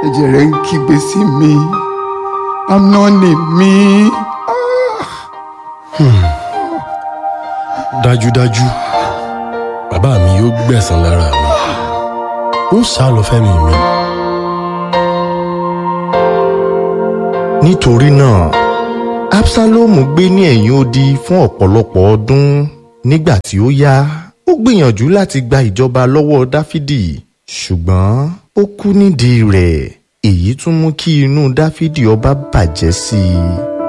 ẹ̀jẹ̀ rẹ̀ ń kígbe sí mi amnoni mi dájúdájú bàbá mi yóò gbẹ̀san lára mi ó sá lọ fẹ́mi mi. nítorí náà absalomu gbé ní ẹ̀yìn odi fún ọ̀pọ̀lọpọ̀ ọdún nígbà tí ó yá ó gbìyànjú láti gba ìjọba lọ́wọ́ dáfídì ṣùgbọ́n ó kú nídìí rẹ̀ èyí tún mú kí inú dáfídì ọba bàjẹ́ sí i.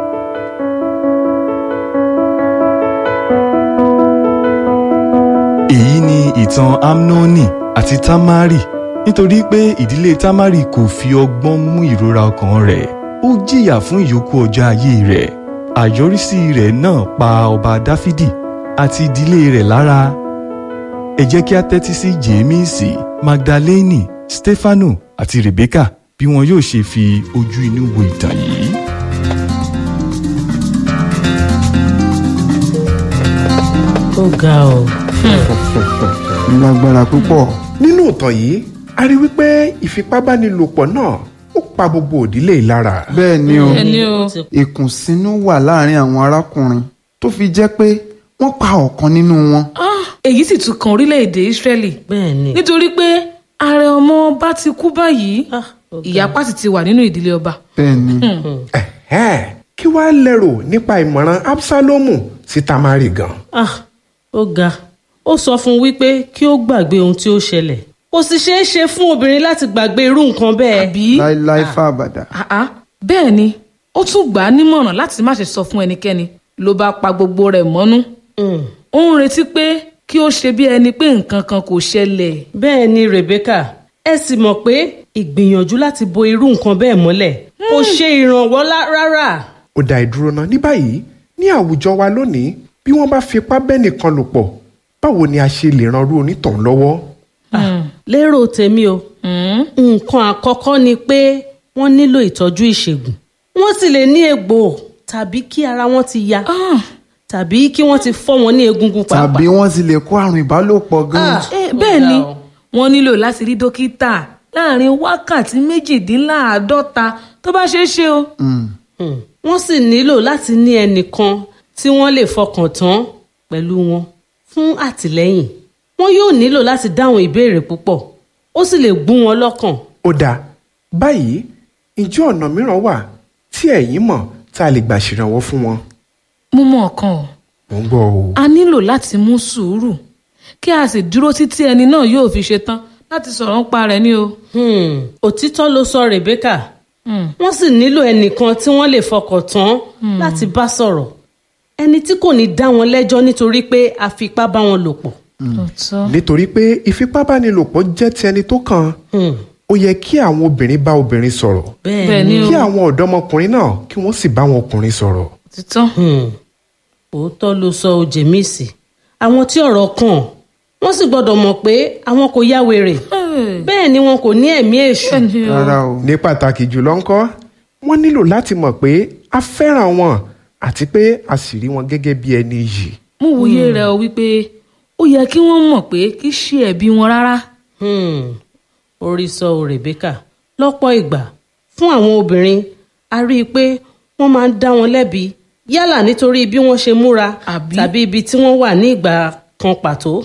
èyí ni ìtàn amnoni àti tamari nítorí pé ìdílé tamari kò fi ọgbọ́n mú ìrora ọkàn rẹ̀ ó jìyà fún ìyókù ọjọ́ ayé rẹ̀ àyọrísí rẹ̀ náà pa ọba dáfídì àti ìdílé rẹ̀ lára ẹ jẹ́ kí a tẹ́tí sí jèémísì magdaleni stefano àti rebecca bí wọn yóò ṣe fi ojú inú wo ìtàn yìí. ó ga ọ. lágbára púpọ̀ nínú ìtàn yìí a rí wípé ìfipábánilòpọ̀ náà ó pa gbogbo òdílé yìí lára bẹ́ẹ̀ ni o ẹni o ìkùnsínú wà láàrin àwọn arákùnrin tó fi jẹ́ pé wọ́n pa ọ̀kan nínú wọn Ah, èyí sì tún kan orílẹ̀-èdè Ísírẹ́lì bẹ́ẹ̀ ni. nítorí pé ààrẹ ọmọ ọba ti kú báyìí Ah, ó ga. ìyapa sì ti wà nínú ìdílé ọba. bẹ́ẹ̀ ni Ẹ̀hẹ́n, kí wàá lérò nípa ìmọ̀ràn absalomu sí tamari gan ah ó ga ó sọ fún un wípé kí ó gbàgbé ohun tí ó ṣẹlẹ̀ kò sì ṣeé ṣe fún obìnrin láti gbàgbé irú nǹkan bẹ́ẹ̀. àbí láíláí fàbàdà Ah, ah, bẹ́ẹ̀ ni ó tún gbà á nímọ̀ràn láti má ṣe sọ fún ẹnikẹ́ni ló bá pa gbogbo rẹ̀ mọ́nú Mm. ó ń retí pé kí ó ṣe bí ẹni pé nǹkan kan kò ṣẹlẹ̀. bẹ́ẹ̀ ni Rebecca ẹ sì mọ̀ pé ìgbìyànjú láti bo irú nǹkan bẹ́ẹ̀ mọ́lẹ̀ kò ṣe ìrànwọ́ lá- rárá. ó dá ìdúró náà ní báyìí ní àwùjọ wa lónìí bí wọ́n bá fipá bẹ́nìkan lò pọ̀ báwo ni a ṣe lè ran irú onítọ̀hún lọ́wọ́ Ah, lérò tèmi o nǹkan àkọ́kọ́ ni pé wọ́n nílò ìtọ́jú ìṣègùn wọ́n sì lè ní egbò tàbí kí ara wọn ti ya Ah, tàbí kí wọ́n ti fọ́ wọn ní egungun pàápàá. tàbí wọ́n sì lè kó àrùn ìbálòpọ̀ gan Ah, eh, ó bẹ́ẹ̀ ga ni o. wọ́n nílò láti rí dókítà láàrin wákàtí méjìdínláàádọ́ta tó bá ṣeé ṣe o. Hmm. wọ́n sì nílò láti ní ẹnìkan tí wọ́n lè fọkàn tán pẹ̀lú wọn fún àtìlẹ́yìn wọ́n yóò nílò láti dáhùn ìbéèrè púpọ̀ ó sì lè gún wọn lọ́kàn. ó dáa báyìí ǹjẹ́ ọ̀nà mìíràn wà tí ẹ̀yin mọ̀ tá a lè gbà ṣèrànwọ́ fún wọn mo mọ ọ̀kan o mò ń gbọ́ o a nílò láti mú sùúrù kí a sì dúró títí ẹni náà yóò fi ṣe tán láti sọ̀rọ̀ ń pa rẹ̀ ní o. Hmm. òtítọ́ ló sọ Rebecca Hmm. wọ́n sì nílò ẹnìkan tí wọ́n lè fọkàn tán láti bá sọ̀rọ̀ ẹni tí kò ní dá wọn lẹ́jọ́ nítorí pé a fipá bá wọn lò pọ̀. Òótọ́. nítorí pé ìfipábánilòpọ̀ jẹ́ ti ẹni tó kàn Hmm. ó yẹ kí àwọn obìnrin bá obìnrin sọ̀rọ̀ Bẹ́ẹ̀ bẹ́ẹ̀ ni ni o. kí àwọn ọ̀dọ́mọkùnrin náà kí wọ́n sì bá àwọn ọkùnrin sọ̀rọ̀ òtítọ́. Hmm. òótọ́ ló sọ ojèmísì àwọn tí ọ̀rọ̀ kàn wọ́n sì gbọ́dọ̀ mọ̀ pé àwọn kò yá wèrè Hey. bẹ́ẹ̀ ni wọn kò ní ẹ̀mí èṣù. bẹ́ẹ̀ ni o. rárá o ní pàtàkì jùlọ ńkọ́ wọ́n nílò láti mọ̀ pé a fẹ́ràn wọn àti pé a sì rí wọn gẹ́gẹ́ bí ẹni yìí mo wòye rẹ̀ o wípé ó yẹ kí wọ́n mọ̀ pé kì í ṣe ẹ̀bi wọn rárá. Hmm. orí sọ ò Rebecca lọ́pọ̀ ìgbà fún àwọn obìnrin a rí i pé wọ́n máa ń dá wọn lẹ́bi yálà nítorí bí wọ́n ṣe múra Àbí? tàbí ibi tí wọ́n wà ní ìgbà kan pàtó.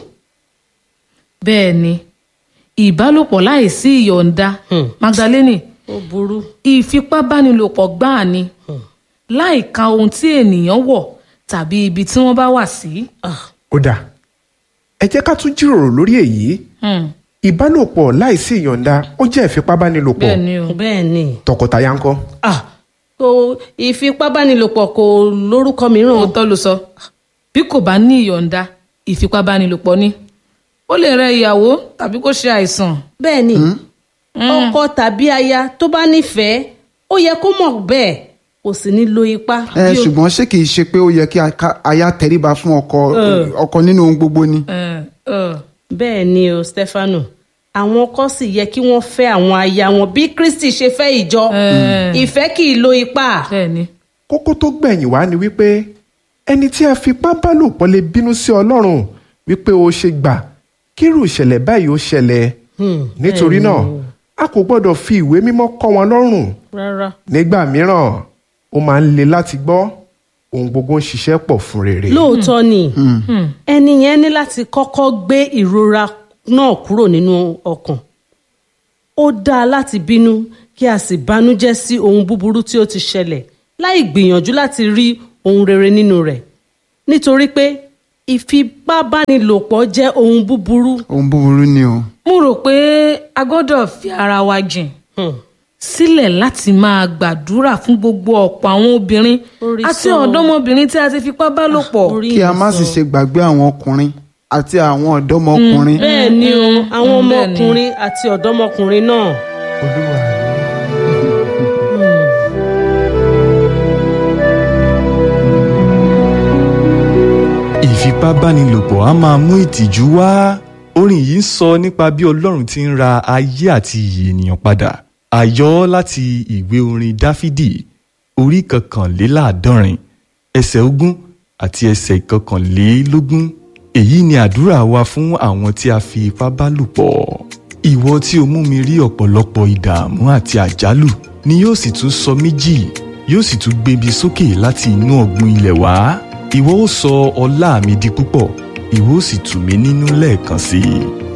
bẹ́ẹ̀ ni ìbálòpọ̀ láìsí ìyọ̀ǹda Hmm. Magdalene ó burú. ìfipábánilòpọ̀ gbáà ni láìka ohun tí ènìyàn wọ̀ tàbí ibi tí wọ́n bá wà sí. Ah. ó dà ẹ jẹ́ ká tún jíròrò lórí èyí Hmm. ìbálòpọ̀ láìsí ìyọ̀ǹda ó jẹ́ ìfipábánilòpọ̀ bẹ́ẹ̀ ni o. bẹ́ẹ̀ ni. tọkọtaya ńkọ́ Ah. kò ìfipábánilòpọ̀ kò lórúkọ mìíràn. òótọ́ ló sọ bí kò bá ní ìyọ̀ǹda ìfipábánilòpọ̀ ni ó lè rẹ ìyàwó tàbí kó ṣe àìsàn. bẹ́ẹ̀ ni ọkọ tàbí aya tó bá nífẹ̀ẹ́ ó yẹ kó mọ̀ bẹ́ẹ̀ kò sì ní lo ipá. ẹ ṣùgbọ́n ṣé kìí ṣe pé ó yẹ kí aka- aya tẹríba fún ọkọ ọkọ nínú ohun gbogbo ni Eh, eh. bẹ́ẹ̀ ni o Stefano àwọn ọkọ sì yẹ kí wọ́n fẹ́ àwọn aya wọn bí Kristi ṣe fẹ́ ìjọ Eh. ìfẹ́ kì í lo ipá. bẹ́ẹ̀ ni kókó tó gbẹ̀yìn wá ni wípé ẹni tí a fipá bá lò pọ̀ lè bínú sí ọlọ́run wípé ó ṣe gbà kírú ìṣẹ̀lẹ̀ báyìí ó ṣẹlẹ̀ Hmm, nítorí bẹ́ẹ̀ ni náà o. a kò gbọ́dọ̀ fi ìwé mímọ́ kọ́ wọn lọ́rùn rárá nígbà mìíràn ó máa ń le láti gbọ́ ohun gbogbo ń ṣiṣẹ́ pọ̀ fún rere. lóòótọ́ ni ẹni yẹn ní láti kọ́kọ́ gbé ìrora náà kúrò nínú ọkàn ó dáa láti bínú kí a sì bánújẹ́ sí ohun búburú tí ó ti ṣẹlẹ̀ láì gbìyànjú láti rí ohun rere nínú rẹ̀ nítorí pé ìfipábánilòpọ̀ jẹ́ ohun búburú ohun búburú ni o mo rò pé a gbọ́dọ̀ fi ara wa jìn sílẹ̀ láti máa gbàdúrà fún gbogbo ọ̀pọ̀ àwọn obìnrin Orí àti sọ. ọ̀dọ́mọbìnrin tí a ti fipá bá lò pọ̀. Orí kí a má mi sì sọ. ṣe gbàgbé àwọn ọkùnrin àti àwọn ọ̀dọ́mọkùnrin bẹ́ẹ̀ ni o àwọn Mm, bẹ́ẹ̀ ni. ọmọkùnrin àti ọ̀dọ́mọkùnrin náà olúwa mi. ìfipábánilòpọ̀ á máa mú ìtìjú wá orin yìí ń sọ nípa bí ọlọ́run ti ń ra ayé àti iyì ènìyàn padà àyọ láti ìwé orin dáfídì orí kọkànléláàádọ́rin ẹsẹ̀ ogún àti ẹsẹ̀ ìkọkànlélógún èyí ni àdúrà wa fún àwọn tí a fi ipá bá lò pọ̀ ìwọ tí o mú mi rí ọ̀pọ̀lọpọ̀ ìdààmú àti àjálù ni yóò sì tún sọ mí jì yóò sì tún gbé mi sókè láti inú ọ̀gbun ilẹ̀ wá ìwọ ó sọ ọlá mi di púpọ̀ ìwọ ó sì tù mí nínú lẹ́ẹ̀kan sí i